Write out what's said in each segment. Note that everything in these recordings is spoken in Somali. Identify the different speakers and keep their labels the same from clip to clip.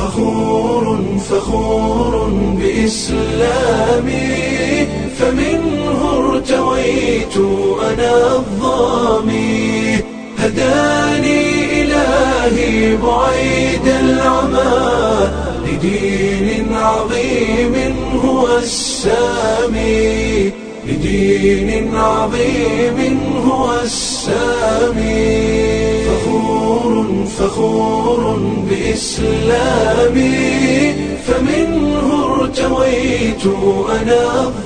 Speaker 1: فخور فخور بإسلامي فمنه ارتويت أنا الظامي هداني إلهي بعيد العمى لدين عظيم هو السامي لدين عظيم هو السامي فخور فخور بإسلامي فمنه ارتويت أنا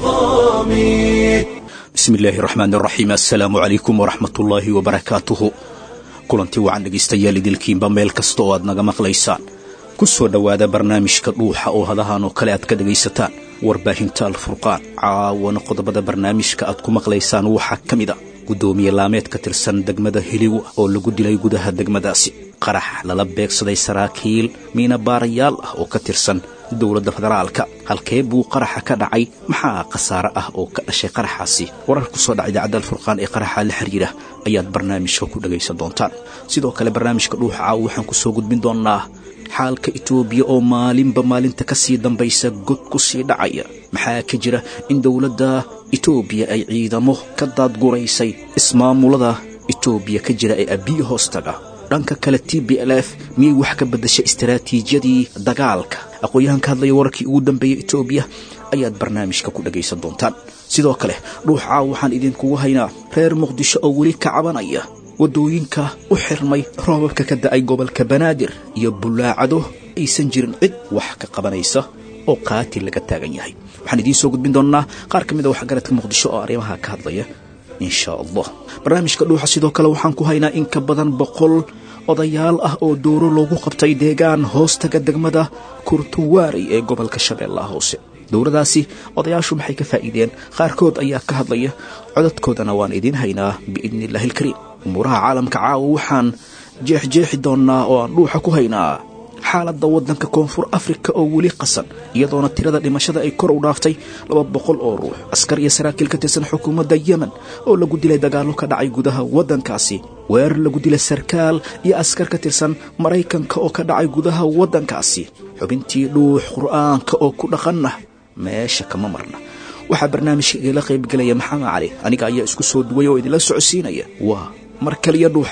Speaker 1: الظامي
Speaker 2: bismi illaahi raxmaan raxiim assalaamu calaykum waraxmatullaahi wabarakaatuhu kulantii wacan dhegaystayaal idilkiinba meel kasta oo aad naga maqlaysaan ku soo dhowaada barnaamijka dhuuxa oo hadahan oo kale aad ka dhegaysataan warbaahinta alfurqaan caawana qodobada barnaamijka aad ku maqlaysaan waxaa ka mid a guddoomiye laameed ka tirsan degmada heliwa oo lagu dilay gudaha degmadaasi qarax lala beegsaday saraakiil miina baarayaal ah oo ka tirsan dowladda federaalka halkee buu qaraxa ka dhacay maxaa khasaare ah oo ka dhashay qaraxaasi warar ku soo dhaca idaacadda alfurqaan ee qaraxa la xiriira ayaad barnaamijka ku dhagaysan doontaan sidoo kale barnaamijka dhuuxa caawa waxaan ku soo gudbin doonnaa xaalka itoobiya oo maalinba maalinta ka sii dambaysa god ku sii dhacaya maxaa ka jira in dowladda itoobiya ay ciidamo ka daadguraysay ismaamulada itoobiya ka jira ee abiyi hoostaga dhanka kale t b l f miyay wax ka beddashay istaraatiijiyadii dagaalka aqoon-yahan ka hadlaya wararkii ugu dambeeyey itoobiya ayaad barnaamijka ku dhagaysan doontaan sidoo kale dhuux caaw waxaan idinkugu haynaa reer muqdisho oo weli ka cabanaya waddooyinka u xirmay roobabka ka da'ay gobolka banaadir iyo bullaacado aysan jirin cid wax ka qabanaysa oo qaatil laga taagan yahay waxaan idiin soo gudbin doonnaa qaar ka mid a waxgaradka muqdisho oo arrimaha ka hadlaya insha allah barnaamijka dhuuxa sidoo kale waxaan ku haynaa in ka badan boqol odayaal ah oo dooro loogu qabtay deegaan hoostaga degmada kurtuwaari ee gobolka shabeellaha hoose dowladaasi odayaashu maxay ka faa'iideen qaarkood ayaa ka hadlaya codadkoodana waan idiin haynaa biidni illaahi ilkariim umuuraha caalamka caawa waxaan jeexjeexi doonnaa oo aan dhuuxa ku haynaa xaaladda waddanka koonfur afrika oo weli qasan iyadoona tirada dhimashada ay kor u dhaaftay laba boqol oo ruux askar iyo saraakiil ka tirsan xukuumadda yemen oo lagu dilay dagaallo ka dhacay gudaha waddankaasi weerar lagu dilay sarkaal iyo askar ka tirsan maraykanka oo ka dhacay gudaha waddankaasi xubintii dhuux qur'aanka oo ku dhaqanna meesha kama marna waxaa barnaamijka igala qaybgelaya maxamed cali aniga ayaa isku soo duway oo idinla socodsiinaya waa mar kaliya dhuux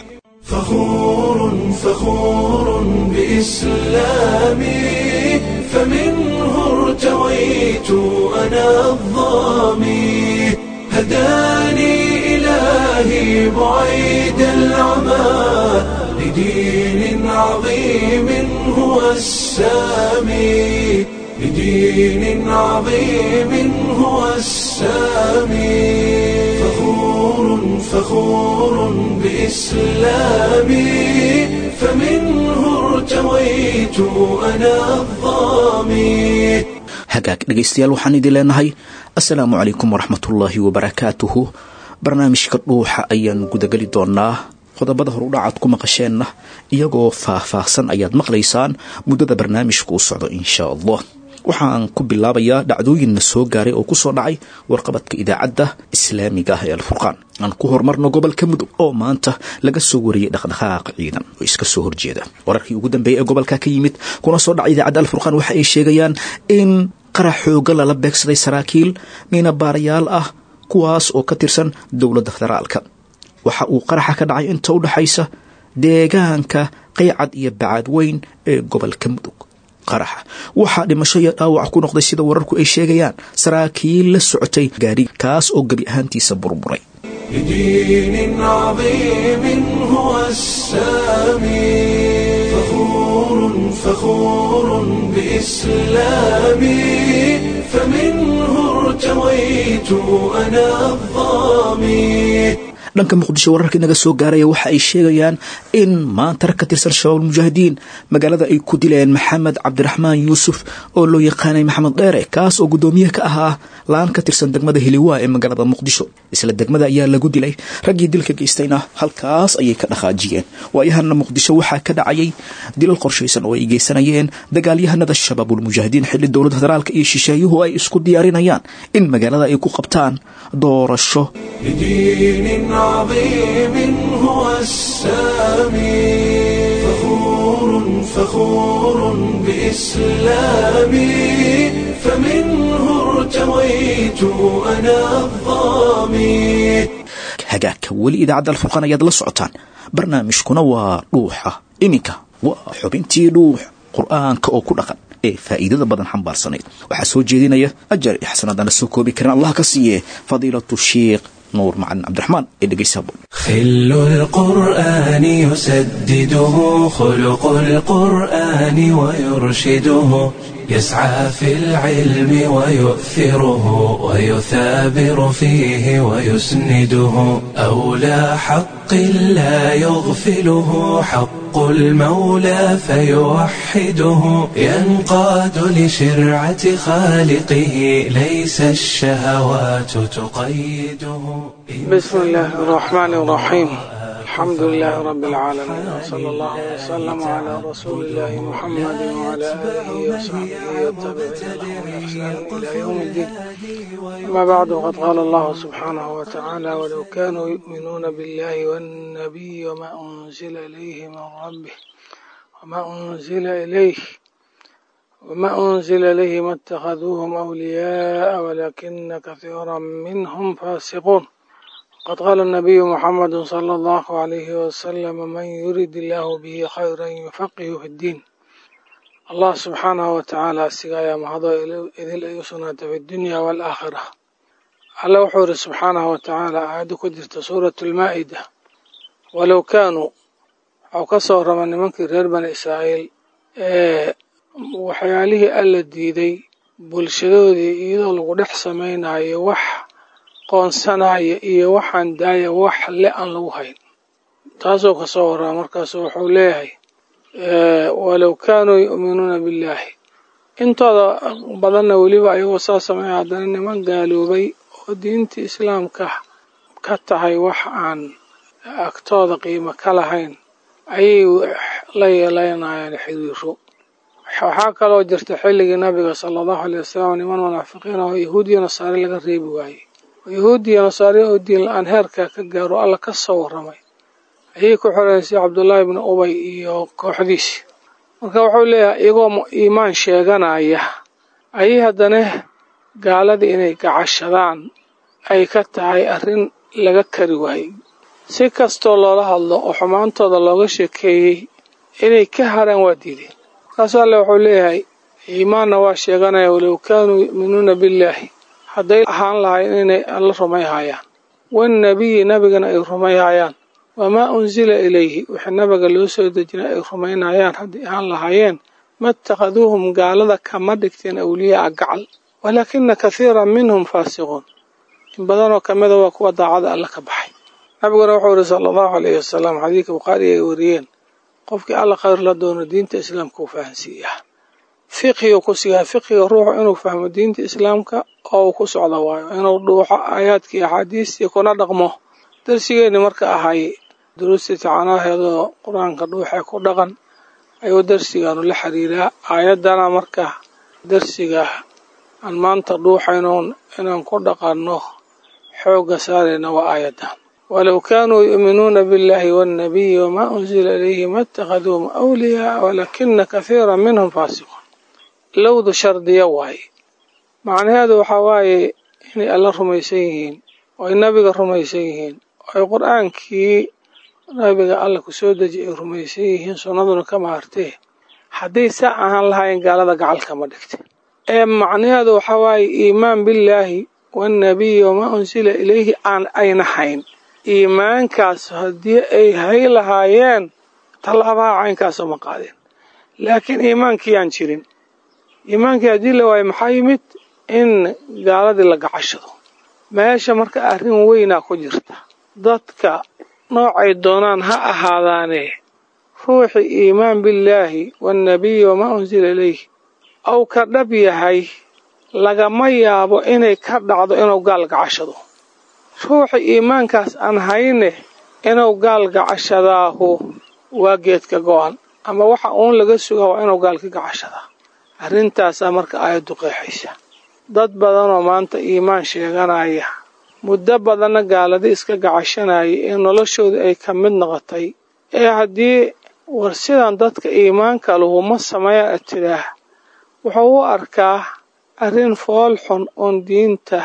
Speaker 1: فخور فخور بإسلامي فمنه ارتويت أنا الظامي هداني إلهي بعيد العمى لدين عظيم هو السامي لدين عظيم هو السامي فخور فخور بإسلامي فمنه ارتويت أنا الظامي
Speaker 2: hagaag dhegaystayaal waxaan idin leenahay assalaamu calaykum waraxmatullaahi wabarakaatuhu barnaamijka dhuuxa ayaan gudageli doonnaa qodobada horudhacaad ku maqasheenna iyagoo faah-faahsan ayaad maqlaysaan muddada barnaamijka u socdo insha allah waxaan ku bilaabayaa dhacdooyinna soo gaaray oo ku soo dhacay warqabadka idaacadda islaamiga ah ee alfurqaan aan ku horumarno gobolka mudug oo maanta laga soo wariyey dhaqdhaqaaq ciidan oo iska soo horjeeda wararkii ugu dambeeyey ee gobolka ka yimid kuna soo dhacay idaacadda alfurqaan waxa ay sheegayaan in qarax xooga lala beegsaday saraakiil miina baarayaal ah kuwaas oo ka tirsan dowladda federaalka waxa uu qaraxa ka dhacay inta u dhexaysa deegaanka qaycad iyo bacaad weyn ee gobolka mudug qaraxa waxaa dhimasho iyo dhaawac ku noqday sida wararku ay sheegayaan saraakiil la socotay gaari kaas oo gebi ahaantiisa burburay
Speaker 1: لدين عظيم هو السامي فخور فخور بإسلامي فمنه ارتويت أنا الظامي
Speaker 2: dhanka muqdisho wararka inaga soo gaaraya waxa ay sheegayaan in maanta rag ka tirsan shabaab mujaahidiin magaalada ay ku dileen maxamed cabdiraxmaan yuusuf oo loo yaqaanay maxamed dheere kaas oo guddoomiye ka ahaa laan ka tirsan degmada hiliwaa ee magaalada muqdisho isla degmada ayaa lagu dilay raggii dilka geystayna halkaas ayay ka dhaqaajiyeen waayahana muqdisho waxaa ka dhacayay dilal qorshaysan oo ay geysanayeen dagaalyahanada shabaabulmujaahidiin xilli dowladda federaalka iyo shisheeyuhu ay isku diyaarinayaan in magaalada ay ku qabtaan doorasho
Speaker 1: لدين عظيم هو السامي فخور فخور إسلامي فمنه ارتويت أنا الظامي
Speaker 2: hagaagka weli idaacadda alfurqaan ayaad la socotaan barnaamijkuna waa dhuuxa iminka waa xubintii dhuux qur'aanka oo ku dhaqan ee faa'iidada badan xambaarsanayd waxaa soo jeedinaya ajar iyo xasanadana soo koobi karin allah ka siiye fadiilatu sheikh nuur macalin cabdiraxmaan ee dhegeysaabo
Speaker 1: خل القرآن يسدده خلق القرآن ويرشده يسعى في العلم ويؤثره ويثابر فيه ويسنده أولى حق لا يغفله حق المولى فيوحده ينقاد لشرعة خالقه ليس الشهوات تقيده
Speaker 3: بسم الله الرحمن الرحيم الحمد لله رب العالمين وصلى الله وسلم على رسول الله محمد وعلى آله وصحبه والتابعين لهم بإحسان إلى يوم الدين أما بعد وقد قال الله سبحانه وتعالى ولو كانوا يؤمنون بالله والنبي وما أنزل إليه من ربه وما أنزل إليه وما أنزل إليه ما اتخذوهم أولياء ولكن كثيرا منهم فاسقون قد قال النبي محمد صلى الله عليه وسلم من يرد الله به خيرا يفقه في الدين الله سبحانه وتعالى سقايا مهضا إذ يسنة في الدنيا والآخرة على وحور سبحانه وتعالى أعد كدرت سورة المائدة ولو كانوا أو كسر من منك غير بني إسرائيل إيه waxyaalihii alla diiday bulshadoodii iyadoo lagu dhex samaynayo wax qoonsanaya iyo waxaan daaya wax le aan lagu hayn taasoo kasoo waraa markaasu wuxuu leeyahay walow kaanuu yu'minuuna billaahi intooda badanna weliba ayagoo saa sameeya haddana niman gaaloobay oo diinta islaamka ka tahay wax aan agtooda qiimo ka lahayn ayay la yeelanayaan xiriiro waxaa kaloo jirta xilligii nabiga sala allahu aley wasalam niman munaafiqiin oo yahuudiya nasaare laga reebi waayey yahuudiya nasaare oo diin la-aan heerka ka gaaro alla ka soo warramay ayay ku xoreysay cabdullaahi ibni ubay iyo kooxdiisi marka wuxuu leeyahay iyagoo iimaan sheeganaya ayay haddana gaaladii inay gacashadaan ay ka tahay arrin laga kari waayey si kastoo loola hadlo oo xumaantooda looga sheekeeyey inay ka haraan waa diideen markaasu alle wuxuu leeyahay iimaanna waa sheeganaya walow kaanuu yu'minuuna billaahi hadday ahaan lahayn inay alla rumayhayaan wannabiyi nabigana ay rumayhayaan wamaa unsila ilayhi wixii nabiga loo soo dejinay ay rumaynayaan hadday ahaan lahaayeen ma ittakhaduuhum gaalada kama dhigteen awliyaaa gacal walaakina kathiiran minhum faasiquun in badanoo kamida waa kuwa daacada alla ka baxay nabiguna wuxuu yihi sala allahu alayhi wasalam xadiidka bukhaari ay wariyeen qofkii alla khayr la doono diinta islaamka uu fahansiiyaa fiqhigu ku siyaa fiqhiga ruuxu inuu fahmo diinta islaamka oo uu ku socdo waayo inuu dhuuxo aayaadkii axaadiistii kuna dhaqmo darsigeenni marka ahay duruustii tacanaaheedoo qur-aanka dhuuxee ku dhaqan ayuu darsigaanu la xiriiraa aayaddana marka darsiga aan maanta dhuuxaynoon inaan ku dhaqanno xoogga saarayna waa aayaddan walow kaanuu yu'minuuna biاllahi waاnnabiyi wamaa unsila ilayhi ma اtakhaduuhum awliyaa walakina kathiira minhum faasiquun lowdu shardiya waaye macnaheedu waxaa waaye inay alla rumaysan yihiin oo ay nabiga rumaysan yihiin oo ay qur-aankii nabiga alla ku soo deji ay rumaysan yihiin sunnaduna ka maartee hadday saa ahaan lahaayeen gaalada gacalkama dhigte ee macnaheedu waxaa waaye iimaan billaahi waannabiyi wamaa unsila ilayhi aan ayna hayn iimaankaas haddii ay hay lahaayeen tallaabaha caynkaasoo ma qaadeen laakiin iimaankii aan jirin iimaankii haddii la waayo maxaa yimid in gaaladii la gacashado meesha marka arrin weynaa ku jirta dadka noocay doonaan ha ahaadaane ruuxii iimaan billaahi waannabiyi wamaa unsila ilayhi ou ka dhab yahay lagama yaabo inay ka dhacdo inuu gaal gacashado ruuxa iimaankaas aan hayne inuu gaal gacashadaahu waa geedka go-an ama waxa uun laga sugaa waa inuu gaal ka gacashadaa arrintaasaa marka aayaddu qeexaysa dad badanoo maanta iimaan sheeganaya muddo badanna gaaladi iska gacashanaya ee noloshooda ay ka mid noqotay ee haddii war sidan dadka iimaanka lahu ma sameeyaa tidaah wuxuu u arkaa arrin fool xun oon diinta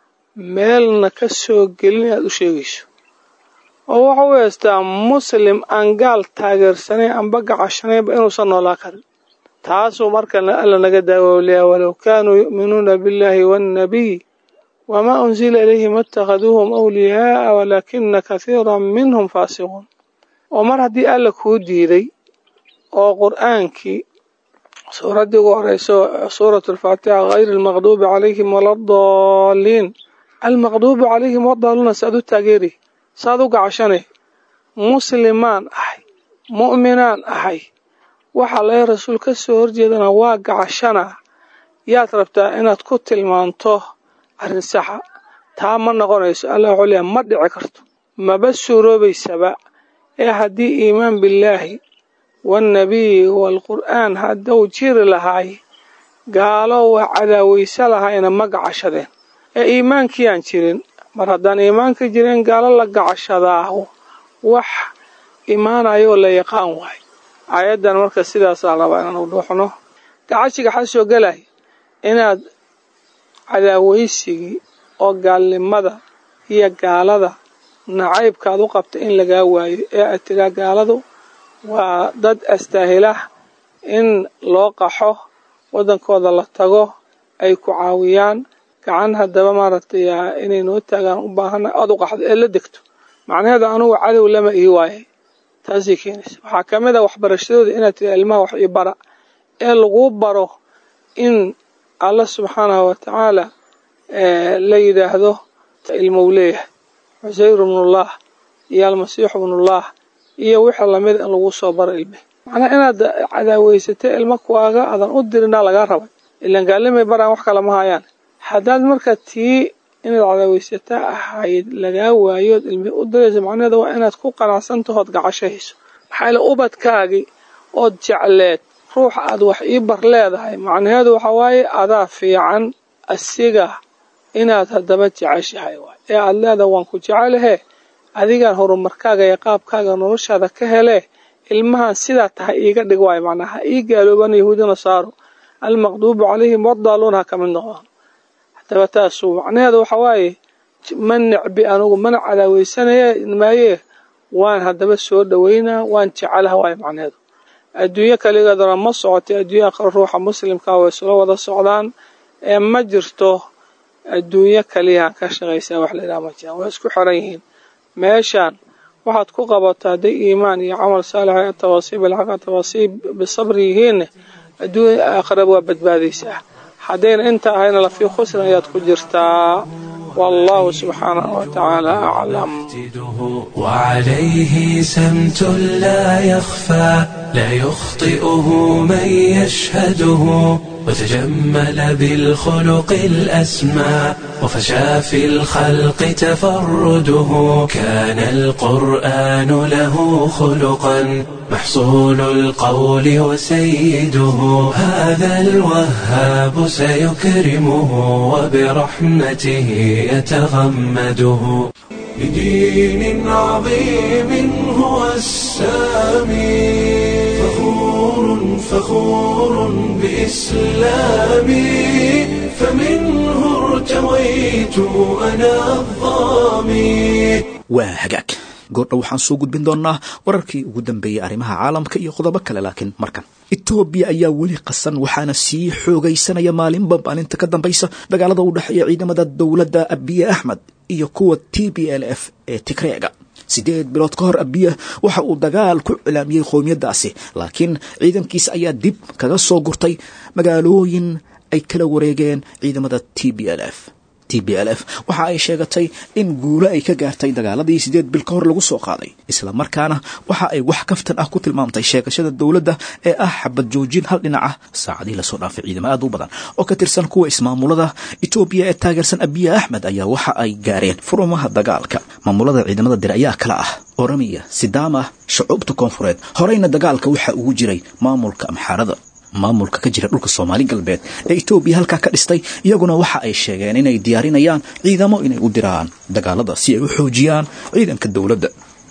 Speaker 3: meelna ka soo gelin inaad u sheegayso oo wuxuu u heystaa muslim aan gaal taageersanayn amba gacashanaynba inuusan noolaa karin taasuu marka alla naga daawowliyaa walow kaanuu yu'minuuna biاllahi waannabiy wamaa unsila ilayhim waاtakhaduuhum awliyaa'a walaakina kathiira minhum faasiquun oo mar haddii alla kuu diiday oo qur'aankii suuraddii ugu horeyso suuratu alfaatixa hayri almaqduubi calayhim waladaliin almaqduubi calayhim wadaaluuna saad u taageeri saad u gacashanay muslimaan ahay mu'minaan ahay waxaa laga rasuul ka soo horjeedana waa gacashana yaad rabtaa inaad ku tilmaanto arrin saxa taa ma noqonayso allah wuxuu leeyahay ma dhici karto maba suuroobaysaba ee haddii iimaan billaahi waannabiyi waalqur'aan hadduu jiri lahaay gaalo waa cadaawaysa lahayna ma gacashadeen ee iimaankiyaan jirin mar haddaan iimaanka jirin gaalo la gacashadaa wax imaanayoo la yaqaan waay aayaddan marka sidaasaa rabaa inaan u dhuuxno gacashiga waxaa soo gelay inaad cadaawaysigii oo gaalnimada iyo gaalada nacaybkaad u qabta in lagaa waayo ee aad tiraa gaaladu waa dad astaahilah in loo qaxo waddankooda la tago ay ku caawiyaan gacan haddaba maaragtay inay noo taagaan u baahana aad u qaxdo ee la degto macnaheeda anugu cadow lama ii waayay taasay keenaysa waxaa ka mid a waxbarashadooda inaad tira ilmaha wax ii bara ee laguu baro in alla subxaanahu wa tacaala la yidhaahdo ilmou leeyahay cusayr ibnullah iyo almasiixu ibnullah iyo wixii lamid in lagu soo baro ilme macnaa inaad cadaaweysatay ilmo kuwaaga adan u dirinaa lagaa rabay ilaan gaalimay baraan wax kale ma hayaan haddaad marka tii inaad cadaaweysataa ahayd lagaa waayood ilmi u diraysa macnaheeda waa inaad ku qanacsantahood gacashahayso maxaa yaele ubadkaagii ood jecleed ruux aad wax ii bar leedahay macnaheedu waxaa waaye adaa fiican asiga inaad haddaba jeceshahay waay ee aad leedahay waan ku jecelahe adigaan horumarkaaga iyo qaabkaaga noloshaada ka hele ilmahan sidaa tahay iiga dhig waayo macnaa ha ii gaalooban yahuudi nasaaro almaqduubu calayhim wadaaluun ha ka mid noqdaan haddaba taasu macnaheedu waxa waaye ma necbi anugu mana cadaaweysanaya maayee waan haddaba soo dhoweynaa waan jecelaha waayo macnaheedu adduunyo kaligeeduna ma socotay adduunya aqra ruuxa muslimkaa way isla wada socdaan ee ma jirto adduunyo kaliyahan ka shaqaysaa wax layidhaha ma jiraan way isku xiran yihiin meeshaan waxaad ku qabato hadday iimaan iyo camal saalix tawaasiib ilxaqa tawaasiib bisabri yihiinne adduunya aakhiraba waa badbaadaysaa haddayna inta ahayna lafii khusran ayaad ku jirtaa والله سبحانه وتعالى أعلم
Speaker 1: وعليه سمت لا يخفى لا يخطئه من يشهده وتجمل بالخلق الأسمى وفشى في الخلق تفرده كان القرآن له خلقا محصول القول وسيده هذا الوهاب سيكرمه وبرحمته يتغمده بدين عظيم هو السامي فخور فخور بإسلامي فمنه ارتويت أنا الظامي
Speaker 2: waa hagaag goordha waxaan soo gudbin doonnaa wararkii ugu dambeeyey arrimaha caalamka iyo qodobo kale laakiin markan etoobiya ayaa weli qasan waxaana sii xoogaysanaya maalinba maalinta ka dambaysa dagaalada u dhexeeya ciidamada dowladda abiye axmed iyo kuwa t b l f ee tigreega siddeed bilood ka hor abiya waxa uu dagaal ku cilaamiyey qowmiyaddaasi laakiin ciidankiisa ayaa dib kaga soo gurtay magaalooyin ay kala wareegeen ciidamada t b l f t b l f waxa ay sheegatay in guulo ay ka gaartay dagaaladii siddeed bil ka hor lagu soo qaaday isla markaana waxa ay wax kaftan ah ku tilmaamtay sheegashada dowladda ee ah xabad joojin hal dhinac ah saacadihii lasoo dhaafay ciidamo aad u badan oo ka tirsan kuwa ismaamulada etoobiya ee taageersan abiye axmed ayaa waxa ay gaareen furumaha dagaalka maamulada ciidamada dir ayaa kala ah oramiya sidaama shucuubta koonfureed horeyna dagaalka waxa ugu jiray maamulka amxaarada maamulka ka jira dhulka soomaali galbeed ee etoobiya halkaa ka dhistay iyaguna waxa ay sheegeen inay diyaarinayaan ciidamo inay u diraan dagaalada si ay u xoojiyaan ciidanka dowladda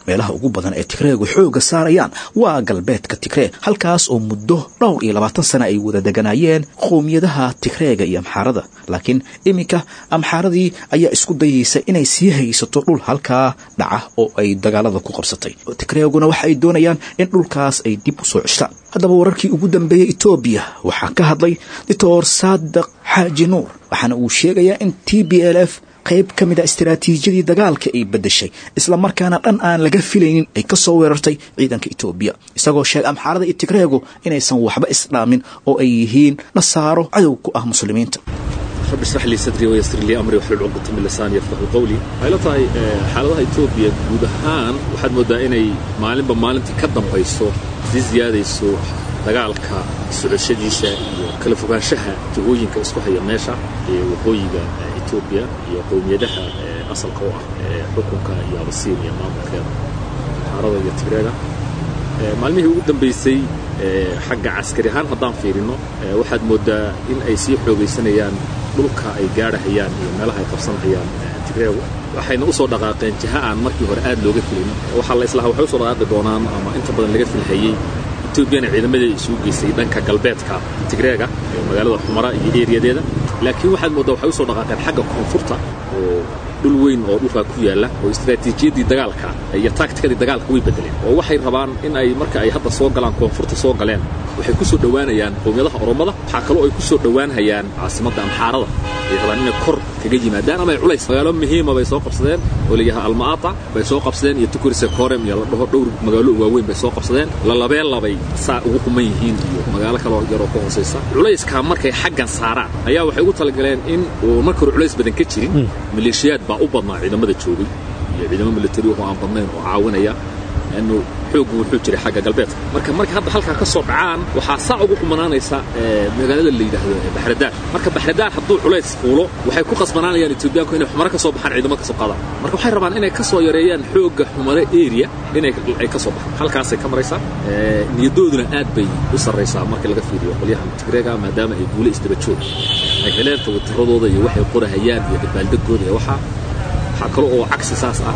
Speaker 2: meelaha ugu badan ee tigreegu xoogga saarayaan waa galbeedka tigree halkaas oo muddo dhowr iyo labaatan sana ay wada deganayeen qowmiyadaha tigreega iyo amxaarada laakiin iminka amxaaradii ayaa isku dayaysa inay sii haysato dhul halkaa dhaca oo ay dagaalada ku qabsatay tigreeguna waxa ay doonayaan in dhulkaas ay dib u soo ceshtaan haddaba wararkii ugu dambeeyey etoobiya waxaa ka hadlay doctor saadiq xaaji nuur waxaana uu sheegayaa in t b l f qayb ka mid a istaraatiijiyadii dagaalka ay beddeshay islamarkaana dhan aan laga filaynin ay ka soo weerartay ciidanka etoobiya isagoo sheegay amxaarada iyo tigreegu inaysan waxba isdhaamin oo ay yihiin nasaaro cadow ku ah muslimiinta
Speaker 4: رب اشرح لي صدري ويسر لي امري واحلل عقدة من لساني يفقهوا قولي waxay la tahay xaaladaha Ethiopia guud ahaan waxaad moodaa inay maalinba maalintii ka dambayso si ziyaadayso dagaalka socodshadiisa iyo kala fogaanshaha jihooyinka isku haya meesha ee waqooyiga Ethiopia iyo qowmiyadaha asalka u ah xukunka iyo abasiin iyo maamulkeeda xaalada iyo Tigreega maalmihii ugu dambeysay xagga caskari ahaan haddaan fiirino waxaad moodaa in ay sii xoogaysanayaan dhulka ay gaadhahayaan iyo meelaha ay qabsanhayaan tigreegu waxayna u soo dhaqaaqeen jiha aan markii hore aad looga filin waxaa la islahaa waxay u soo dhaqaaqi doonaan ama inta badan laga filhayey etoobiyana ciidamadii isugu geysay dhanka galbeedka tigreega ee magaalada xumara iyo eeriyadeeda laakiin waxaad mooddaa waxay u soo dhaqaaqeen xagga koonfurta oo dhul weyn oo dhulkaa ku yaalla oo istaraatiijiyaddii dagaalka iyo taagtikadii dagaalka way bedeleen oo waxay rabaan in ay marka ay hadda soo galaan koonfurta soo galeen waxay ku soo dhowaanayaan qowmiyadaha oromada waxaa kaloo ay ku soo dhowaanhayaan caasimadda amxaarada ay rabaan inay kor kaga yimaadaan ama ay culays magaalo muhiima bay soo qabsadeen oo layahay almaata bay soo qabsadeen iyo tukurise korem iyo la dhaho dhowr magaalo waaweyn bay soo qabsadeen lalabeen labay saa ugu quman yihiin iyo magaalo kaloo yaroo ka hoosaysa culayskaa markay xaggan saaraan ayaa waxay ugu talagaleen in uu marka hore culays badan ka jirin maleeshiyaad baa u badnaa ciidamada joogay iyo ciidamo militari oo aan badnayn oo caawinaya لأنه xoogu wuxuu jiray xagga galbeedka marka marka hadda halkaa ka soo dhacaan waxaa saa ugu qumanaanaysa magaalada la yidhaahdo baxradaar marka baxradaar hadduu culays fuulo waxay ku qasbanaanayaan etoobiyaanku inay xumare ka soo baxaan ciidamo ka soo qaadaan marka waxay rabaan inay ka soo yareeyaan xoogga xumare area inay ay ka soo baxaan halkaasay ka maraysaa niyadooduna aad bay u sarraysaa marka laga fiiriyo qolyahan tigreega maadaama ay guule isdaba joog ay heleen tawatiradooda iyo waxay qorahayaan iyo dabaaldegooda iyo waxaa waxaa kale oo cagsi saas ah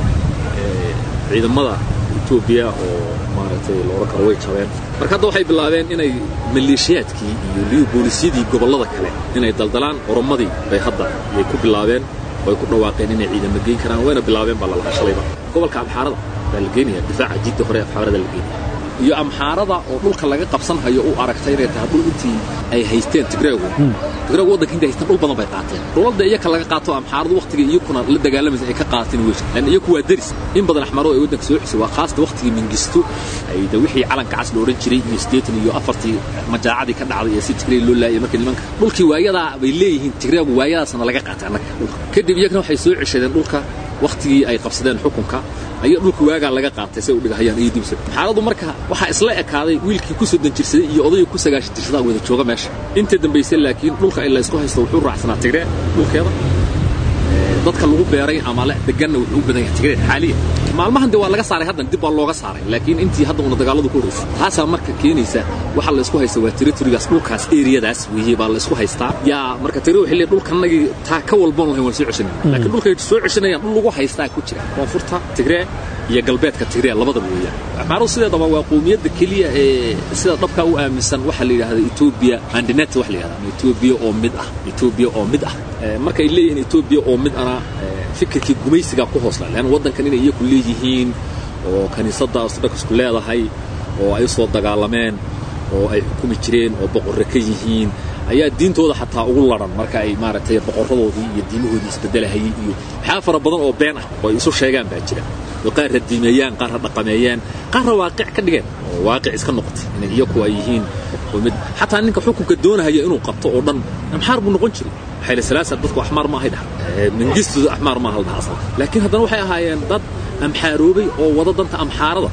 Speaker 4: ciidamada etoobiya oo maaragtay loola karo way jabeen marka hadda waxay bilaabeen inay maleeshiyaadkii iyo liyu boolisyadii gobollada kale inay daldalaan oromadii bay hadda yay ku bilaabeen oo ay ku dhawaaqeen inay ciidamo geyn karaan wayna bilaabeen baa lalahaa shalayba gobolka amxaarada baa la geenaya difaaca jidda hore amxaarada la geenaya iyo amxaarada oo dhulka laga qabsanhayo u aragtay inay tahay dhul intii ay haysteen tigreegu tigreegu waddanka intay haysteen dhul badan bay qaateen dhulalda iyaka laga qaato amxaaradu waqtiga iyakuna la dagaalamaysa ay ka qaateen wey lan iyaku waa deris in badan axmaaradu ay waddanka soo xisay waa khaasta waqtigii mingisto ay da wixii calanka cas la odhan jiray iyo siddeetan iyo afartii majaacadii ka dhacday ee si tigrey loo laayay markii nimanka dhulkii waayadaa bay leeyihiin tigreegu waayadaasna laga qaatay annaga dhulka kadib iyagana waxay soo ceshadeen dhulka waqtigii ay qabsadeen xukunka ayaa dhulka waagaa laga qaatay say u dhigahayaan iyo dibsa xaaladu marka waxaa isla ekaaday wiilkii ku soddon jirsaday iyo odayga ku sagaashan jirsadaa wada jooga meesha inta dambaysay laakiin dhulka ila isku haysto wuxuu raacsanaa tigree dhulkeeda dadka lagu beeray ama la deganna wuxuu u badan yahay tigree xaaliya maalmahan de waa laga saaray haddan dib baa looga saaray laakiin intii hadda una dagaaladu ku horeysay taasaa marka keenaysa waxa la isku haysta waa territorygaas dhulkaas eriyadaas weeye baa la isku haystaa yaa marka tiri waxay leeyihin dhulkanagii taa ka walboon lahayn waan soo ceshanayna laakiin dhulkay soo ceshanayaan dhul lagu haystaa ku jira koonfurta tigree iyo galbeedka tigree labadaba weeyaan axmaaradu sideedaba waa qowmiyadda keliya ee sida dhabkaa u aaminsan waxaa la yidhahda etoobiya andinet wax la yidhahda etoobiya oo mid ah etoobiya oo mid ah markay leeyihiin etoobiya oo mid ana fikirkii gumaysigaa ku hoosla leanna waddankan inay iyaku leeyihiin oo kiniisadda ortodokasku leedahay oo ay soo dagaalameen oo ay xukumi jireen oo boqorre ka yihiin ayaa diintooda xataa ugu laran marka ay maaragtay boqorradoodii iyo diimahoodii isbedelahayay iyo waxyaa fara badan oo been ah oo ay isu sheegaan baa jira oo qaar ha diimeeyaan qaar ha dhaqameeyaan qaarna waaqic ka dhigeen oo waaqic iska noqotay inay iyaku ay yihiin mid xataa ninka xukunka doonahaya inuu qabto oo dhan amxaar buu noqon jiray xayla salaasa dadku axmaar maahay dhaha mingistuda axmaar maaha la dhaha asal laakiin haddana waxay ahaayeen dad amxaaroobay oo wada danta amxaarada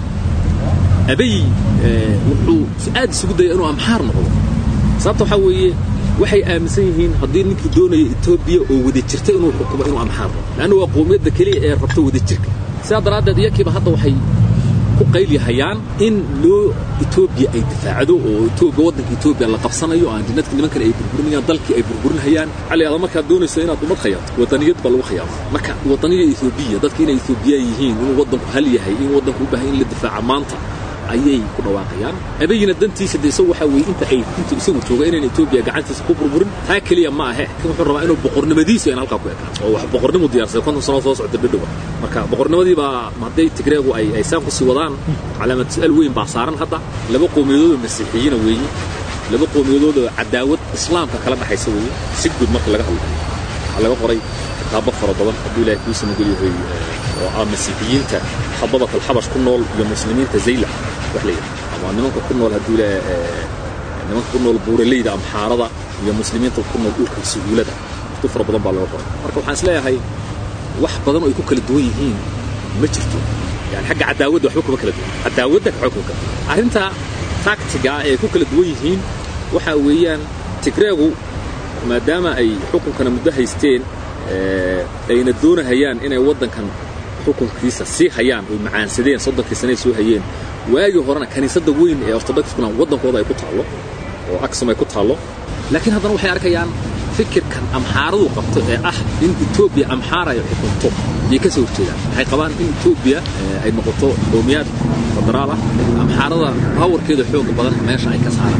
Speaker 4: abay wuxuu si aad isugu daya inuu amxaar noqdo sababta waxaa weeye waxay aaminsan yihiin haddii ninkii doonaya etoobiya oo wada jirta inuu xukumo inuu amxaar noqdo leanna waa qowmiyadda keliya ee rabta wada jirka sidaa daraaddeed iyakiiba hadda waxay ku qayliyahayaan in loo etoobiya ay difaacdo oo etoobiya waddanka etoobiya la qabsanayo aan dinadka nimankan ay burburinayaan dalkii ay burburinayaan waxaa la yidhahdaa markaad doonayso inaad ummad khayaato waddaniyad baa lagu khayaama marka waddaniya etoobiya dadka inay etoobiya yihiin inuu waddanku hal yahay in waddanku u baahan in la difaaca maanta ayay ku dhawaaqayaan abayina dantiisa de isagu waxaa weeye inta ay inta isagu jooga inaan etoobiya gacantiisa ku burburin taa keliya ma ahe kan wuxuu rabaa inuu boqornimadiisa in halkaa ku ekaan oo wax boqornimu diyaarsaday konton sano soo socda dhidhowa marka boqornimadii baa hadday tigreegu ay ay saan kusii wadaan calaamad su-aal weyn baa saaran hadda laba qowmiyadood oo masiixiyiina weeye laba qowmiyadood oo cadaawad islaamka kala dhaxaysa weeye si guud marka laga hadlayo waxaa laga qoray kitaabo fara badan hadduu ilaahay kuu samagel yahay oo ah masiixiyiinta khadabat alxabash ku nool iyo muslimiinta zaylac wax la yidhaha ama nimanka ku nool hadduu ilaahay nimanka ku nool buuraleyda amxaarada iyo muslimiinta ku nool dhulka suhuulada waqti fara badan baa laga qoray marka waxaan is leeyahay wax badan oo ay ku kala duwan yihiin ma jirto yani xagga cadaawadda waxba kuma kala duwan cadaawadda waxba kuma kala duwan arrinta taktiga ah ee ku kala duwan yihiin waxaa weeyaan tigreegu maadaama ay xukunkana muddo haysteen ayna doonahayaan inay waddankan xukunkiisa sii hayaan oy macaansadeen soddonkii sanay soo hayeen waagii horena kaniisadda weyn ee ortodokskuna waddankooda ay ku taallo oo aksum ay ku taallo laakiin haddana waxay arkayaan fikirkan amxaaradu qabto ee ah in etoobiya amxaara ay xukunto ayay ka soo horjeedaan waxay qabaan in etoobiya ay noqoto qowmiyaad federaal ah amxaarada bawarkeeda xooga badan meesha ay ka saaraan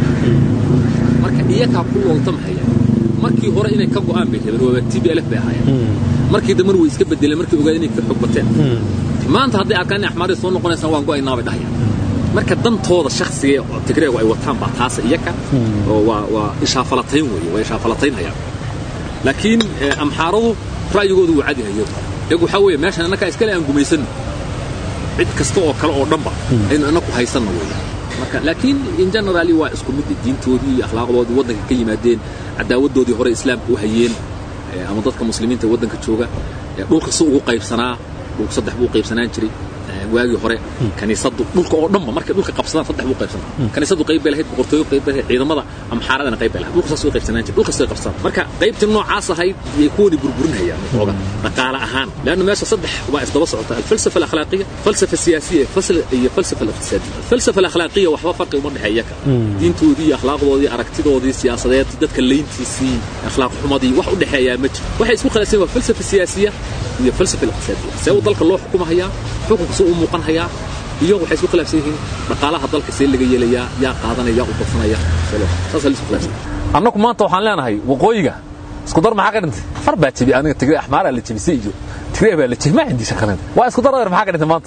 Speaker 4: marka iyakaa ku looltamhaya markii hore inay ka go'aan bay rabeen waaba t b lf bay ahaayeen markii dambena way iska bedeleen markii ogaad inay ka xog bateen maanta hadday arkaan inay axmaarada soo noqonaysaan waan go'aynaa bay dhahayaan marka dantooda shakhsiga ee tigreegu ay wataan baa taasa iyaka oo waa waa ishaafalatayn weeye waa ishaafalataynhayaan laakiin amxaaradu ra'yigoodu wuu cadyahay iyagu iyagu waxaa weeye meeshan annakaa iskale aan gumaysanno cid kasta oo kale oo dhanba aynu annaku haysanno weeye marka laakiin in generali waa isku mid diintoodii iyo akhlaaqdoodii waddanka ka yimaadeen cadaawaddoodii hore islaamka u hayeen ama dadka muslimiinta waddanka jooga dhulka si ugu qaybsanaa dhulka saddex buu qaybsanaan jiray waagii hore kaniisaddu dhulka oo dhanba markay dhulka qabsadaan saddex buu qaybsanaa kaniisaddu qayb bay lahayd boqortooyo qayb bay lahayd ciidamada amxaaradana qayb bay lahayd dhulka saas way qaybsanaan jiray dhulka way qabsadaan marka qaybtii noocaas ahayd yay kuwani burburinayaan waxooga dhaqaale ahaan leanna meesha saddex waa isdaba socota alfalsafa alakhlaaqiya falsafa siyaasiya iyo falsafa aliqtisaadiya alfalsafa alakhlaaqiya waxba farqi uma dhexeeya ka diintoodii iyo akhlaaqdoodii aragtidoodii siyaasadeed dadka layntiisii akhlaaq xumadii wax u dhexeeyaa ma jiro waxay isku khilaafsan waa falsafa siyaasiya iyo falsafa aliqtisaadiya see uu dalka loo xukumahayaa xukunka suu u muuqan hayaa iyo waxay isku khilaafsan yihiin dhaqaalaha dalka see laga yeelayaa yaa qaadanaya yaa u badsanaya saasaa la isku khilaafsan
Speaker 5: annagu maanta waxaan leenahay waqooyiga isku dar maxaa ka dhintay far baa jebi aniga tigre axmaaraa la jebisay iyo tigre baa la jebi ma cindii shaqaneed waa isku dar adeer maxaa ka dhintay maanta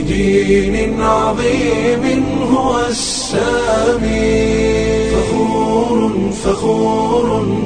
Speaker 1: لدين عظيم هو السامي فخور فخور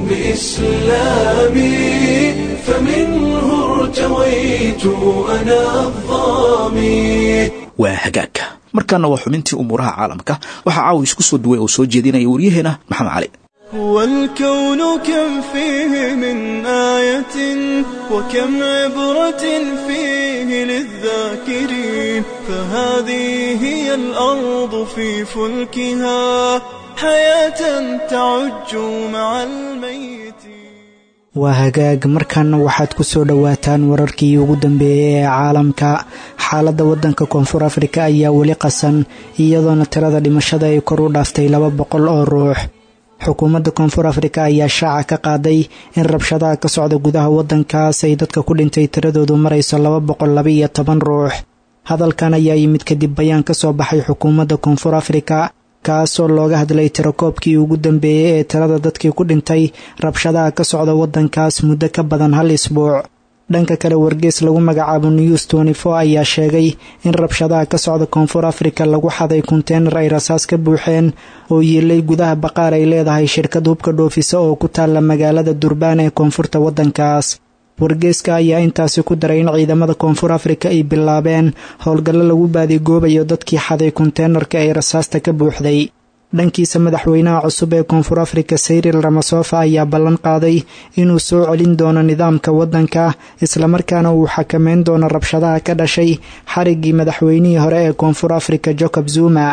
Speaker 1: بإسلامي فمنه ارتويت أنا الظامي
Speaker 2: waa hagaagka markaana waa xubintii umuuraha caalamka waxaa caawa isku soo duway oo soo jeedinaya waryaheena maxamed cali
Speaker 6: والكون كم فيه من آية وكم عبرة فيه للذاكرين فهذه هي الأرض في فلكها حياة تعج مع الميت
Speaker 7: waa hagaag markaana waxaad ku soo dhowaataan wararkii ugu dambeeyey ee caalamka xaaladda waddanka koonfur afrika ayaa weli qasan iyadoona tirada dhimashada ay kor u dhaaftay laba boqol oo ruux xukuumadda koonfur afrika ayaa shaaca ka qaaday in rabshadaha ka socda gudaha waddankaas ay dadka ku dhintay tiradoodu marayso laba boqol labaiyo toban ruux hadalkan ayaa yimid kadib bayaan ka soo baxay xukuumadda koonfur afrika kaasoo looga hadlay tirakoobkii ugu dambeeyey ee tirada dadkii ku dhintay rabshadaha ka socda waddankaas muddo ka badan hal isbuuc dhanka kale wargees lagu magacaabo news twenty-four ayaa sheegay in rabshadaha ka socda koonfur afrika lagu xaday konteynar ay rasaas ka buuxeen oo yiilay gudaha baqaar ay leedahay shirkad hubka dhoofisa oo ku taalla magaalada durbaan ee koonfurta waddankaas wargeeska ayaa intaasi ku daray in ciidamada koonfur afrika ay bilaabeen howlgallo lagu baadigoobayo dadkii xaday konteenarka ay rasaasta ka buuxday dhankiisa madaxweynaha cusub ee koonfur afrika sayril ramasofa ayaa ballan qaaday inuu soo celin doono nidaamka waddanka islamarkaana uu xakameyn doono rabshadaha ka dhashay xariggii madaxweynihii hore ee koonfur afrika jacob zuma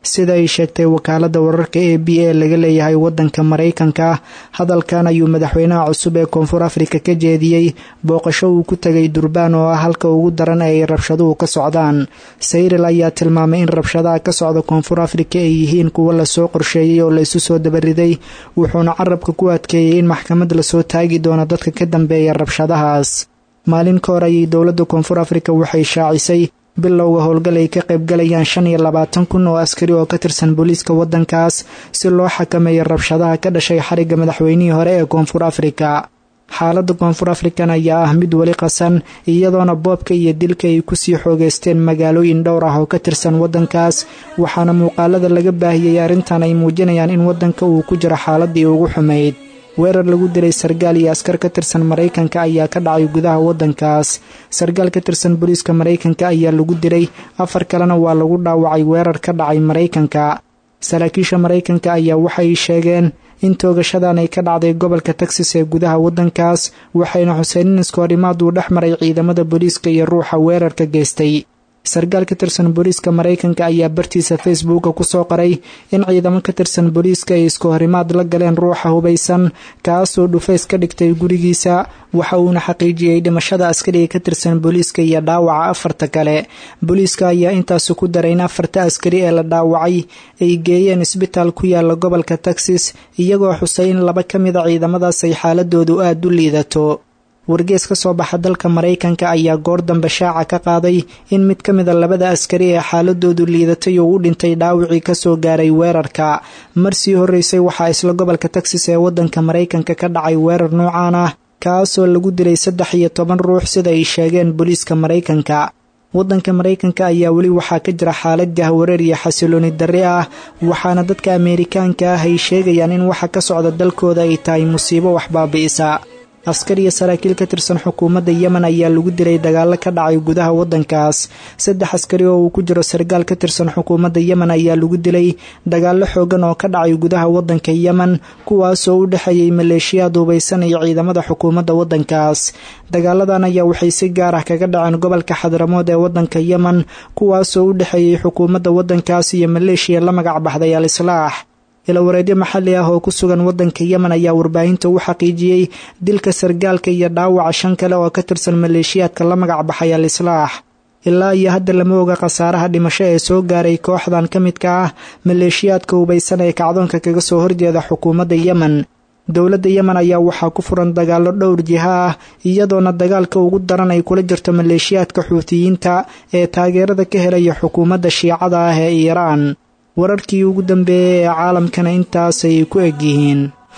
Speaker 7: sida ay sheegtay wakaaladda wararka e b a laga leeyahay waddanka maraykanka hadalkan ayuu madaxweynaha cusub ee koonfur afrika ka jeediyey booqasho uu ku tegay durbaan oo ah halka ugu daran ee ay rabshaduhu ka socdaan sayril ayaa tilmaamay in rabshadaha ka socda koonfur afrika ay yihiin kuwo lasoo qorsheeyey oo laysu soo dabariday wuxuuna carabka ku adkeeyey in maxkamad lasoo taagi doono dadka ka dambeeya rabshadahaas maalin ka hor ayay dowladda koonfur afrika waxay shaacisay bilowga howlgal ay ka qaybgalayaan shan iyo labaatan kun oo askari oo ka tirsan booliiska waddankaas si loo xakameeyo rabshadaha ka dhashay xarigga madaxweynihii hore ee koonfur afrika xaaladda koonfur afrikan ayaa ah mid weli qasan iyadoona boobka iyo dilka ay kusii xoogeysteen magaalooyin dhowr ah oo ka tirsan waddankaas waxaana muuqaalada laga baahiyey arrintan ay muujinayaan in waddanka uu ku jiro xaaladii ugu xumayd weerar lagu dilay sargaal iyo askar ka tirsan maraykanka ayaa ka dhacay gudaha waddankaas sargaal ka tirsan booliiska maraykanka ayaa lagu dilay afar kalena waa lagu dhaawacay weerar ka dhacay maraykanka saraakiisha maraykanka ayaa waxay sheegeen in toogashadan ay ka dhacday gobolka texas ee gudaha waddankaas waxayna xuseen in iskoorimaad uu dhex maray ciidamada booliiska iyo ruuxa weerarka geystay sargaal ka tirsan booliiska maraykanka ayaa bartiisa facebooka ku soo qoray in ciidamo ka tirsan booliiska ay isku horimaad la galeen ruuxa hubaysan kaasoo dhufays ka dhigtay gurigiisa waxa uuna xaqiijiyey dhimashada askariga ka tirsan booliiska iyo dhaawaca afarta kale booliiska ayaa intaasi ku daray in afarta askari ee la dhaawacay ay geeyeen isbitaal ku yaala gobolka texas iyagoo xusay in laba ka mida ciidamadaas ay xaaladoodu aada u liidato wargees ka soo baxa dalka maraykanka ayaa goor dambe shaaca ka qaaday in mid ka mida labada askari ee xaaladoodu liidatay oo u dhintay dhaawicii kasoo gaaray weerarka marsii horreysay waxaa isla gobolka texas ee waddanka maraykanka ka dhacay weerar noocaan ah kaasoo lagu dilay saddex iyo toban ruux sida ay sheegeen booliiska maraykanka waddanka maraykanka ayaa weli waxaa ka jira xaalad jahwareer iyo xasilooni darri ah waxaana dadka ameerikaanka ah ay sheegayaan in waxa ka socda dalkooda ay tahay musiibo wax baabi'isa askar iyo saraakiil ka tirsan xukuumadda yemen ayaa lagu dilay dagaalo ka dhacay gudaha waddankaas saddex askari oo uu ku jiro sargaal ka tirsan xukuumadda yemen ayaa lagu dilay dagaalo xoogan oo ka dhacay gudaha waddanka yemen kuwaasoo u dhexeeyey maleeshiyaad hubaysan iyo ciidamada xukuumadda waddankaas dagaaladan ayaa waxay si gaar ah kaga dhaceen gobolka xadramood ee waddanka yemen kuwaasoo u dhexeeyey xukuumadda waddankaas iyo maleeshiya la magac baxday al islaax ilawareedyo maxalli ah oo ku sugan waddanka yemen ayaa warbaahinta u xaqiijiyey dilka sargaalka iyo dhaawaca shan kale oo ka tirsan maleeshiyaadka la magac baxay al islaax ilaa iyo hadda lama oga khasaaraha dhimasho ee soo gaaray kooxdan ka midka ah maleeshiyaadka hubaysan ee kacdoonka kaga soo horjeeda xukuumadda yemen dowladda yemen ayaa waxaa ku furan dagaallo dhowr jiha ah iyadoona dagaalka ugu daran ay kula jirto maleeshiyaadka xuutiyiinta ee taageerada ka helaya xukuumadda shiicada ah ee iiraan wararkii ugu dambeeyey ee caalamkana intaasay ku eg yihiin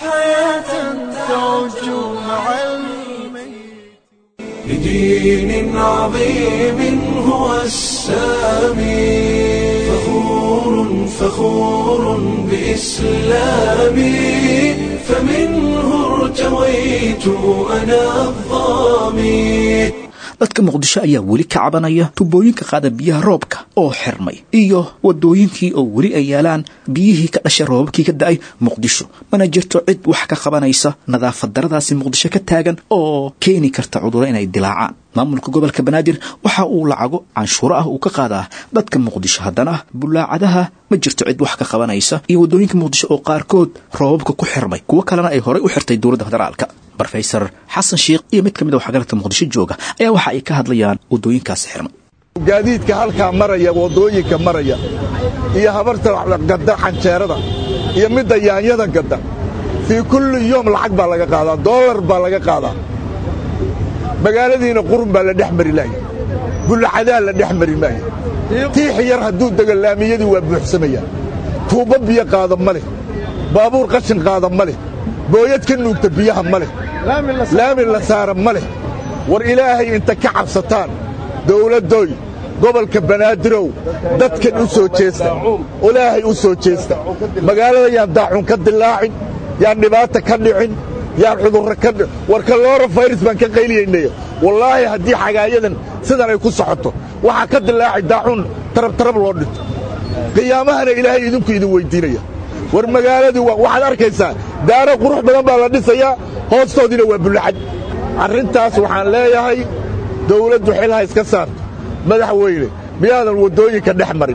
Speaker 1: لدين عظيم هو السامي فخور فخور بإسلامي فمنه ارتويت أنا الظامي
Speaker 2: dadka muqdisho ayaa weli ka cabanaya tubooyinka qaada biyaha roobka oo xirmay iyo wadooyinkii oo weli ay yaalaan biyihii ka dhashay roobabkii ka da-ay muqdisho mana jirto cid wax ka qabanaysa nadaafad daradaasi muqdisho ka taagan oo keeni karta cuduro inay dilaacaan maamulka gobolka banaadir waxa uu lacago canshuuro ah uu ka qaadaa dadka muqdisho haddana bulaacadaha ma jirto cid wax ka qabanaysa iyo wadooyinka muqdisho oo qaarkood roobabka ku xirmay kuwo kalena ay horey u xirtay dowladda federaalka rofesor xasan sheikh iyo mid ka mid a waxgaradka muqdisho jooga ayaa waxa ay ka hadlayaan wadooyinkaasi xirmay
Speaker 8: gaadiidka halkaa maraya waddooyinka maraya iyo habarta gadda xanjeerada iyo midda yaanyada gadda fii kulli yoom lacag baa laga qaadaa doolar baa laga qaadaa magaaladiina qurun baa la dhex mari laaya bullaxadaa la dhex mari maaya tiixi yar hadduu dego laamiyadii waa buuxsamayaan tuubba biyo qaada ma leh baabuur qashin qaada ma leh booyad ka nuugta biyaha ma leh laami la saara ma leh war ilaahay inta ka cabsataan dawladdoy gobolka banaadirow dadkan u soo jeesta ilaahay u soo jeesta magaalada yaan daacun ka dilaacin yaan dhibaata ka dhicin yaan cudurro ka war kaloora fayras baan ka qayliyaynaya wallaahi haddii xagaayadan sidan ay ku socoto waxaa ka dilaaci daacun tarabtarab loo dhinto qiyaamahana ilaahay idinku idin weyddiinaya war magaaladii waxaad arkaysaa daaro qurux badan baa la dhisayaa hoostoodiina waa bullaxad arrintaas waxaan leeyahay dawladdu xilha iska saarto madaxweyne miyaadan waddooyinka dhex marin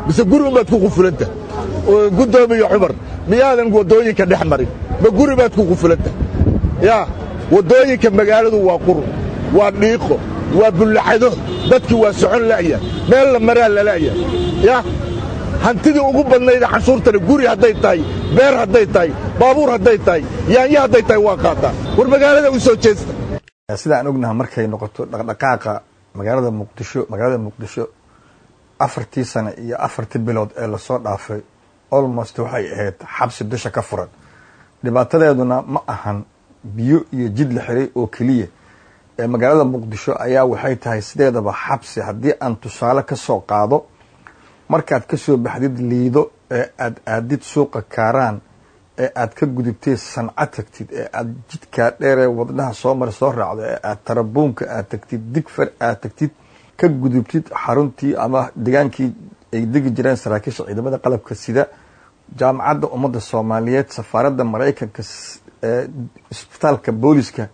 Speaker 8: mise guri unbaad ku qufulanta guddoomiye cumar miyaadan waddooyinka dhex marin ma guri baad ku qufulanta yaa waddooyinka magaaladu waa qurun waa dhiiqo waa bullaxado dadkii waa socon la'ya meel la maraa lala'ya yaa hantidii ugu badnayda canshuurtana guri hadday tahay beer hadday tahay baabuur hadday tahay yaanyo hadday tahay waa qaataa war magaalada u soo jeesta
Speaker 9: sida aan ognaha markay noqoto dhaqdhaqaaqa magaalada muqdisho magaalada muqdisho afartii sane iyo afartii bilood ee lasoo dhaafay almost waxay ahayd xabsi dusha ka furan dhibaatadeeduna ma ahan biyo iyo jid la xiray oo keliya ee magaalada muqdisho ayaa waxay tahay sideedaba xabsi haddii aan tusaale ka soo qaado markaad ka soo baxdid liido ee aad aadid suuqa kaaraan ee aad ka gudubtay sanco tagtid ee aad jidkaa dheeree wadnaha soo mara soo raacdo ee aad tarabuunka aad tagtid digfar aad tagtid ka gudubtid xaruntii ama degaankii ay degi jireen saraakiisha ciidamada qalabka sida jaamacadda ummadda soomaaliyeed safaaradda maraykanka ee isbitaalka booliska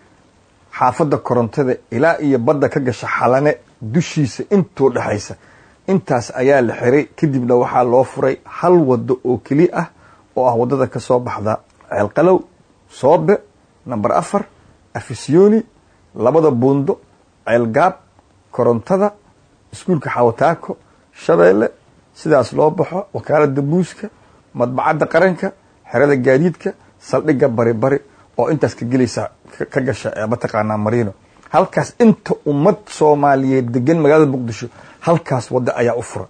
Speaker 9: xaafadda korontada ilaa iyo badda ka gasha xalane dushiisa intuu dhexaysa intaas ayaa la xiray kadibna waxaa loo furay hal waddo oo keli ah oo ah waddada ka soo baxda ceelqalow soobe namber afar afisyooni labada buundo ceelgaab korontada iskuulka xawataako shabeelle sidaas loo baxo wakaaladda buuska madbacadda qaranka xerada gaadiidka saldhigga bari bari oo intaas ka gelaysa ka gasha ee mataqaanaa mariino halkaas inta ummad soomaaliyeed degan magaalada muqdisho halkaas waddo ayaa u furan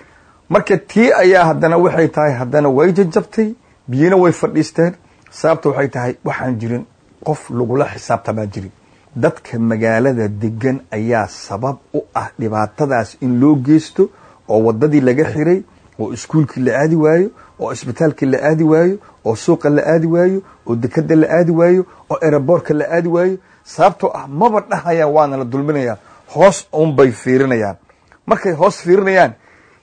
Speaker 9: marka tii ayaa haddana waxay tahay haddana way jajabtay biyina way fadhiisteen sababta waxay tahay waxaan jirin qof lagula xisaabtamaa jirin dadka magaalada degan ayaa sabab u ah dhibaatadaas in loo geysto oo waddadii laga xiray oo iskuulkii la aadi waayo oo isbitaalkii la aadi waayo oo suuqa la aadi waayo oo dekada la aadi waayo oo eraboorka la aadi waayo sababtoo ah maba dhahayaan waana la dulminayaa hoos unbay fiirinayaan markay hoos fiirinayaan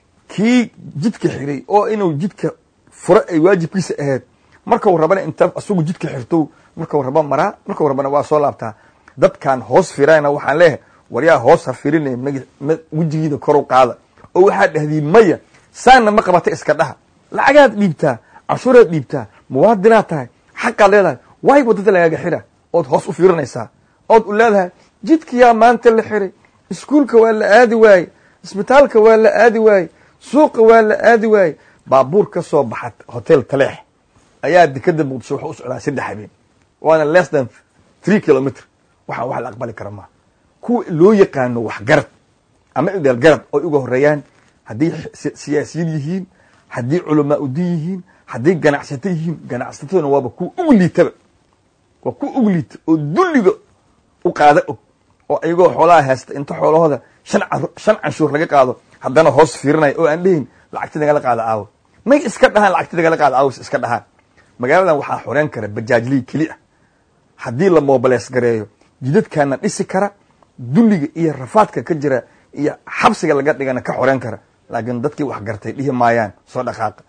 Speaker 9: kii jidka xiray oo inuu jidka furo ay waajibkiisa ahayd markau rabana inta isagu jidka xirto markau raba maraa markau rabana waa soo laabtaa dadkan hoos fiirayna waxaan leeyahay waryaa hoos ha fiirinaya wejigiida koru qaada oo waxaad dhahdiin maya saanna ma qabata iska dhaha lacagaad dhiibtaa canshuuraad dhiibtaa muwaadinaad tahay xaqaad leedahay waay waddada lagaaga xira ood hoos u fiirinaysaa ood u leedahay jidkiyaa maanta la xiray iskuulka waa la aadi waaye isbitaalka waa la aadi waaye suuqa waa la aadi waaye baabuur ka soo baxa hotel taleex ayaa dekada muqdisho waxa u socdaa saddex habeen waana less than three kilometr waxaan wax la aqbali kara maaha kuwa loo yaqaano waxgarad ama ideelgarad oy uga horeeyaan hadday siyaasiyiin yihiin haddii culamaa udin yihiin hadday ganacsato yihiin ganacsataduna waaba kuwa ugu liitaba waa kuwa ugu liita oo dulliga u qaada og oo ayagoo xoolaha haysta inta xoolahooda shan canshuur laga qaado haddana hoos fiirinaya oo aan dhehin lacagti nagala qaada aawo may iska dhahaan lacagti nagala qaada aawo iska dhahaan magaaladan waxaa xoreyn kara bajaajlii keli ah haddii la mobileys gareeyo jidadkaana dhisi kara dulliga iyo rafaadka ka jira iyo xabsiga laga dhigana ka xoreyn kara laakiin dadkii wax gartay dhihi maayaan soo dhaqaaqa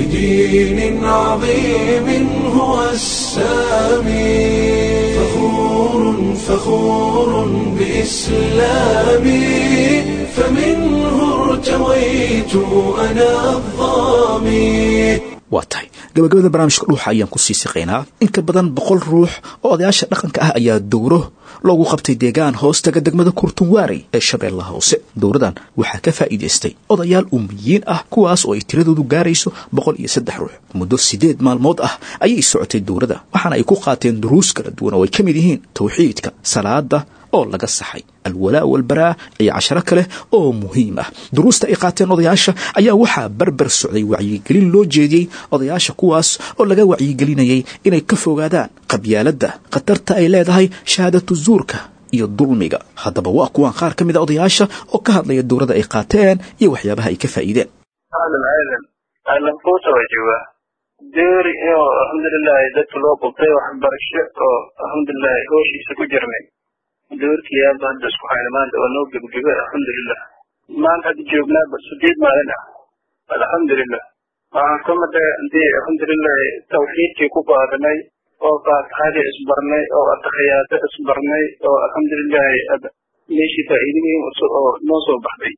Speaker 1: بدين عظيم هو السامي فخور فخور بإسلامي فمنه ارتويت أنا الظامي
Speaker 2: waa tahay gabagabada barnaamijka dhuuxa ayaan ku sii siqaynaa in ka badan boqol ruux oo odayaasha dhaqanka ah ayaa dowro loogu qabtay deegaan hoostaga degmada kurtunwaarey ee shabeellaha hoose dowradan waxaa ka faa'iidaystay odayaal umiyiin ah kuwaas oo ay tiradoodu gaarayso boqol iyo saddex ruux muddo siddeed maalmood ah ayay socotay dowrada waxaana ay ku qaateen duruus kala duwan oo ay ka mid yihiin tawxiidka salaada oo laga saxay alwalaa walbaraa iyo casharo kale oo muhiim ah duruusta ay qaateen odayaasha ayaa waxaa barbar socday wacyigelin loo jeediyey odayaasha kuwaas oo laga wacyigelinayay inay ka fogaadaan qabyaaladda khatarta ay leedahay shahaadatu zuurka iyo dulmiga haddaba waa kuwan qaar ka mid a odayaasha oo ka hadlaya dowladda ay qaateen iyo waxyaabaha ay ka faa'iideen
Speaker 10: aadan aadan aadan kuusa waa joogaa deeri oo alxamdulilahi dadka loo qabtay waxbarasho oo alxamdulilahi hooshiisa ku jirnay doorkii aaba hadda isku hayna maanta waa noo gebgebay alxamdulilah maanta hadda joognaa sideed maalin ah alxamdulilah waxaan ka maday hadii alxamdulilahi tawxiidkii ku qaadanay oo faatixadii isbarnay oo ataxiyaado isbarnay oo alxamdulilahi meeshii faa'iidooyin oo noo soo baxday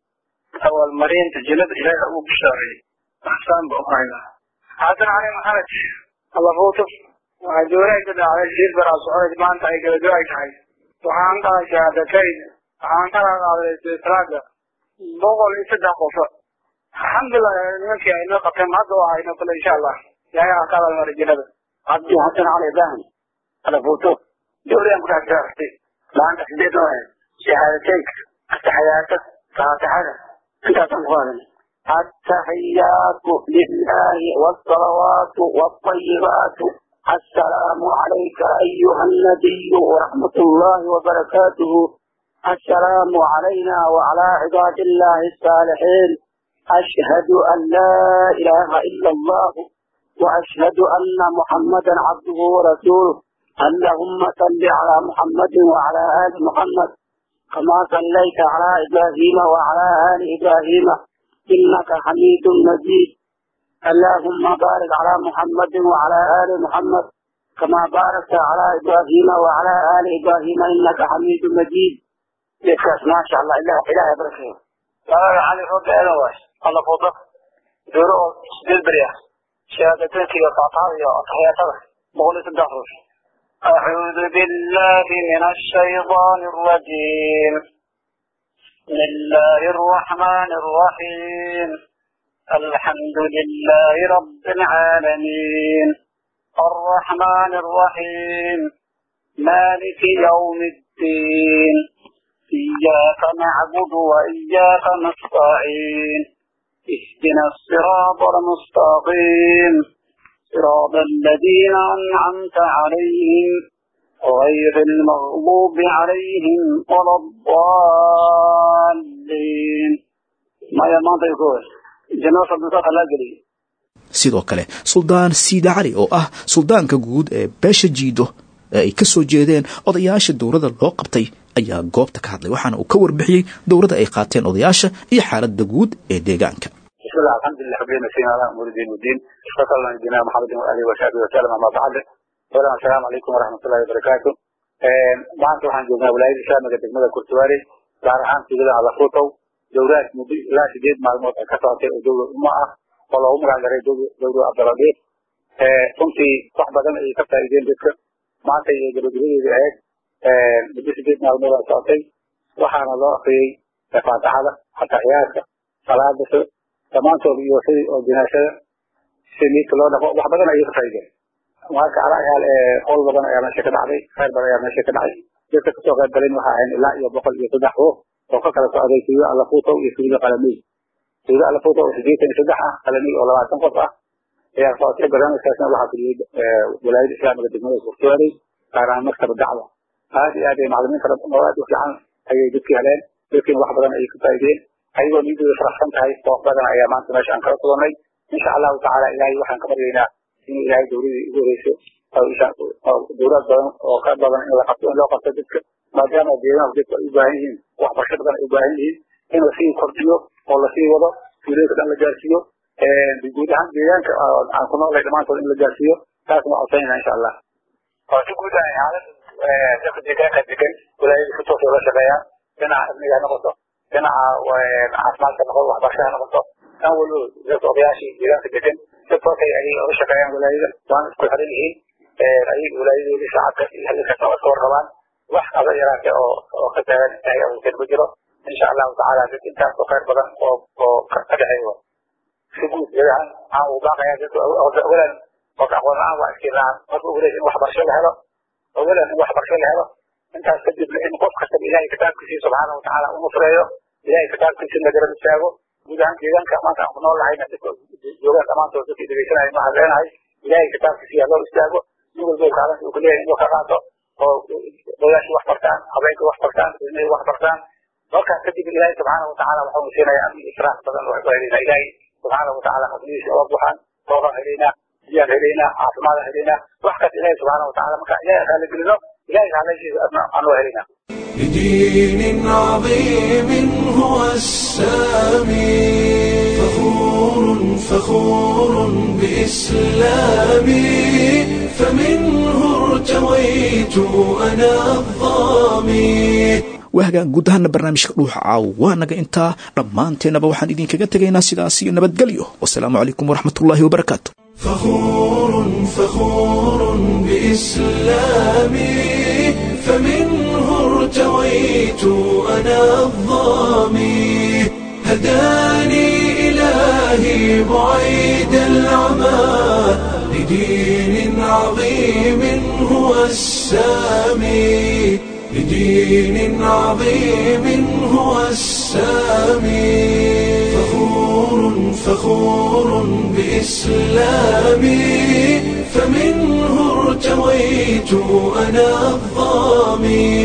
Speaker 10: abaalmarinta jannada ilaaha uu bishaareeyey axsaan ba u haynaa xasan cali maxamed allafuuto waxaa dooraha ka dhacday shiir baraa soconayd maanta ay gabagabo ay tahay waxaan qalay shahaadatayn waxaan kala qaaday islaada boqol iyo saddex qofo alxamdulilah nimankii ay noo qabteen hadda waa hayno kale insha allah ilaahay aa ka abaalmaray jannada
Speaker 11: cabdi xasan cali ibrahim allafuuto dowriyan ku dhex gaartay maanta sideed oo ahayd shahaadateynka ataxiyaato faatixada intaasaan ku qaadanay التحيات لله والصلوات والطيبات السلام عليك أيها النبي ورحمة الله وبركاته السلام علينا وعلى عباد الله الصالحين أشهد أن لا إله إلا الله وأشهد أن محمدا عبده ورسوله اللهم صل على محمد وعلى آل محمد كما صليت على إبراهيم وعلى آل إبراهيم إنك حميد مجيد اللهم بارك على محمد وعلى آل محمد كما باركت على إبراهيم وعلى آل إبراهيم إنك حميد مجيد لكاس ما شاء الله إله إله إبراهيم
Speaker 10: magaca cali roobe eedan waay alla fuudo dooro oo sideed beri ah shahaadateynka iyo faataxada iyo taxiyaatada boqol iyo saddex ruux أعوذ بالله من الشيطان الرجيم بسم الله الرحمن الرحيم الحمد لله رب العالمين الرحمن الرحيم مالك يوم الدين إياك نعبد وإياك نستعين اهدنا الصراط المستقيم صراط الذين أنعمت عليهم غير المغضوب عليهم ولا الضالين ما يمان يقول جناس الدكتور الله قليل
Speaker 2: sidoo kale suldaan siida cali oo ah suldaanka guud ee beesha jiido ee ay ka soo jeedeen odayaasha dowladda loo qabtay ayaa goobta ka hadlay waxaana uu ka warbixiyey dowladda ay qaateen odayaasha iyo xaaladda guud ee deegaanka
Speaker 11: بسم الله الحمد لله حبينا نسينا على أمور الدين والدين صلى الله على نبينا محمد وآله وصحبه وسلم أما بعد أولا السلام عليكم ورحمة الله وبركاته maanta waxaan joognaa walaayada islaamiga degmada kurtuwaare gaar ahaan tuulada alafuutow dowlaad muddo ilaa sideed maalmood ay ka socotay oo dowlad umma ah oo loogu magac daray dowlad cabdirabiic runtii wax badan ayay ka faa'iideen dadka maanta iyo gabagabadeedii ahayd muddo sideed maalmood ay socotay waxaana loo akriyey faataxada ataxiyaadka salaada dhammaantood iyo sidii oo jinaasada si miidka loo dhaqo wax badan ayay ka faa'iideen marka alayaal howl badan ayaa meesha ka dhacday khayr badan ayaa meesha ka dhacay dadka kasoo qayb galin waxa ahayn ilaa iyo boqol iyo saddex ruux oo ka kala socday tuulo alafuutow iyo tuulo qalamiy tuulo alafuutow oo sideetan iyo saddex ah qalamiy oo labaatan qof ah ayaa socotay barnaamijkaasna waxaa fuliyey walaayada islaamiga degmada kurtuwaarey gaar ahaan maktaba dacwa aad iyo aad ay maclimiin fara badan oo aad u fiican ayay dadkii heleen dadkiina wax badan ayay ka faa'iideen ayagoo niyadooda faraxsan tahay koox badan ayaa maanta meesha aan kala kulannay insha allahu tacaala ilaahay waxaan ka baryaynaa inuu ilaahay dowladii ugu horeyso dowlad badan oo ka badan in la qabto in loo qabto dadka maadaama deegaanku dadku ay u baahan yihiin waxbarasho badan ay u baahan yihiin in lasii kordhiyo oo lasii wado tuulooyinka dhan la gaarsiiyo guud ahaan deegaanka aan ku noolay dhammaantood in la gaarsiiyo taasna waa codsanayna insha allah waa si guud ahay xaalad dadka deegaanka degan walaayada si toos loola shaqeeyaa dhinaca amniga ha noqoto dhinaca caafimaadka noqoto waxbarasho ha noqoto dhan walbo dadka odayaashii deegaanka degan si toosay ayay oga shaqeeyaan walaayada waana isku xiran yihiin ayay walaayadoodii shacabka iyo hadalkaas oo iska warqabaan wax aba yaraate oo oo ka taagan ilahay awgeed ma jiro insha allahu tacaala dad intaas oo khayr badan oo oo ka dhexeeyo si guud deegaan aan uu baaqaya dadka awalan qofka aqoon la-aan waa iskiin la-aan marka ugu horeysa in waxbarasho la helo awalan in waxbarasho la helo intaas kadibna in qof kastaba ilahay kitaabkiisii subxaana watacaala u nusreeyo ilahay kitaabkiisii la garab istaago guud ahaan deegaanka maanta aan ku nool lahayna dadka joogaan dhammaantood dadkii dhegeysanaya waxaan leenahay ilahay kitaabkiisii ha loo istaago nin walba kaalinta uu kuleeyahay inuu ka qaato oo odayaashii wax bartaan habeenkii wax bartaan ilmihii wax bartaan markaas kadib ilaahay subxaana watacaala waxaanu siinaya amni ifraax badan oo helaynaa ilaahay subxaana watacaala fadlihiisa oga buxaan roobaan helaynaa biyaan helaynaa caafimaadaan helaynaa wax kas ilaahay subxaana watacaala marka ilaahay raaligelino ilaahay raalaysiisa anoo helaynaa
Speaker 1: بدين عظيم هو السامي فخور فخور بإسلامي فمنه ارتويت أنا الظامي
Speaker 2: waa hagaan guud ahaana barnaamijka dhuuxa caawa waa naga intaa dhammaanteennaba waxaan idinkaga tegaynaa sidaas iyo nabadgelyo wasalaamu calaykum waraxmatullaahi wabarakaatu
Speaker 1: فخور فخور بإسلامي فمنه ارتويت أنا الظامي هداني إلهي بعيد العمى لدين عظيم هو السامي لدين عظيم هو السامي فخور فخور بإسلامي فمنه ارتويت أنا الظامي